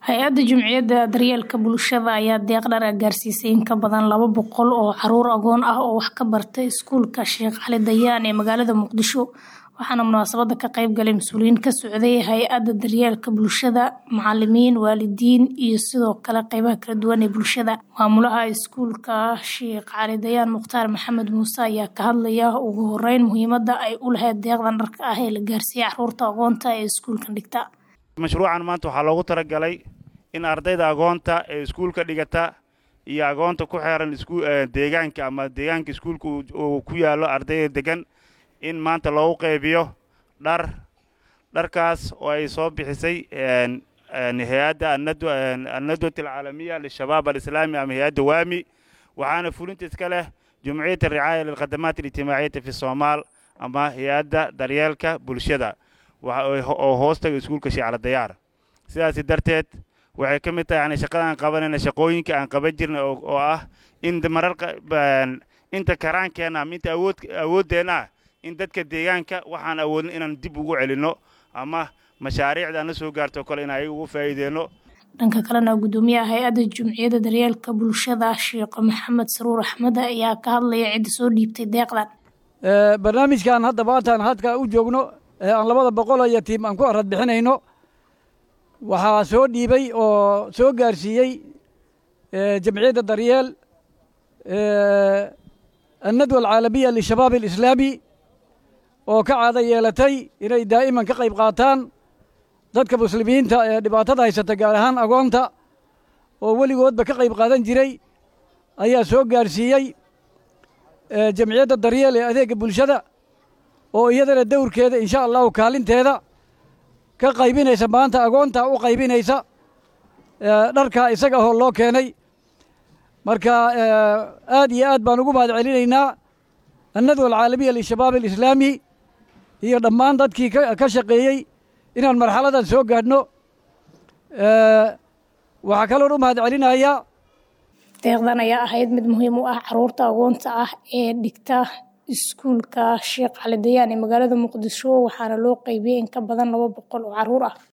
hay-adda jumciyadda daryeelka bulshada ayaa deeq dhar gaarsiisay in ka badan laba boqol oo caruur agoon ah oo wax ka barta iskuulka sheekh cali dayaan ee magaalada muqdisho waxaana munaasabada ka qayb galay mas-uuliyiin ka socday hay-adda daryeelka bulshada macalimiin waalidiin iyo sidoo kale qeybaha kala duwan ee bulshada maamulaha iskuulka sheekh cali dayaan mukhtaar maxamed muuse ayaa ka hadlaya ugu horeyn muhiimada ay u lahayd deeqdan dharka ah ee la gaarsiiyey caruurta agoonta ee iskuulkan dhigta mashruucan maanta waxaa loogu talagalay in ardayda agoonta ee iskuulka dhigata iyo agoonta ku xeeran deegaanka ama deegaanka iskuulka uu ku yaallo ardayda degan in maanta loogu qaybiyo dhar dharkaas oo ay soo bixisay hay-adda annadwat alcaalamiya lishabaab alislaami ama hay-adda waami waxaana fulinta iska leh jumciyat alricaaya lilkhadamaat alijtimaaciyati fi soomaal ama hay-adda daryeelka bulshada oo hoostaga iskuulka shiicala dayaar sidaasi darteed waxay ka mid tahay yani shaqada aan qabanayna shaqooyinka aan qaban jirnay oo ah in marar inta karaankeenna ama inta awood awooddeenna ah in dadka deegaanka waxaan awoodin inaan dib ugu celinno ama mashaariicda aan la soo gaarto kale in ayaga ugu faa'iideenno dhanka kalena gudoomiyaha hay-adda jumciyadda daryeelka bulshada sheekh maxamed saruur axmed ayaa ka hadlaya cidda soo dhiibtay deeqdan barnaamijkan hadda maantaan hadka u joogno ee aan labada boqol iyo tiim aan ku arad bixinayno waxaa soo dhiibay oo soo gaarsiiyey jamciyadda daryeel annadwa alcaalamiya lishabaab alislaami oo ka caado yeelatay inay daa'iman ka qayb qaataan dadka muslimiinta ee dhibaatada haysata gaar ahaan agoonta oo weligoodba ka qayb qaadan jiray ayaa soo gaarsiiyey jamciyadda daryeel ee adeegga bulshada oo iyadana dowrkeeda insha allahu kaalinteeda ka qaybinaysa maanta agoonta u qaybinaysa dharkaa isaga hoo loo keenay marka aad iyo aad baan ugu mahad celinaynaa annadwa alcaalamiya lishabaab alislaami iyo dhammaan dadkii ka shaqeeyey inaan marxaladan soo gaadhno waxaa kaloon u mahad celinayaa deeqdan ayaa ahayd mid muhiim u ah caruurta agoonta ah ee dhigta iskuulka sheekh cali dayaan ee magaalada muqdisho waxaana loo qeybiyey in ka badan laba boqol oo caruur ah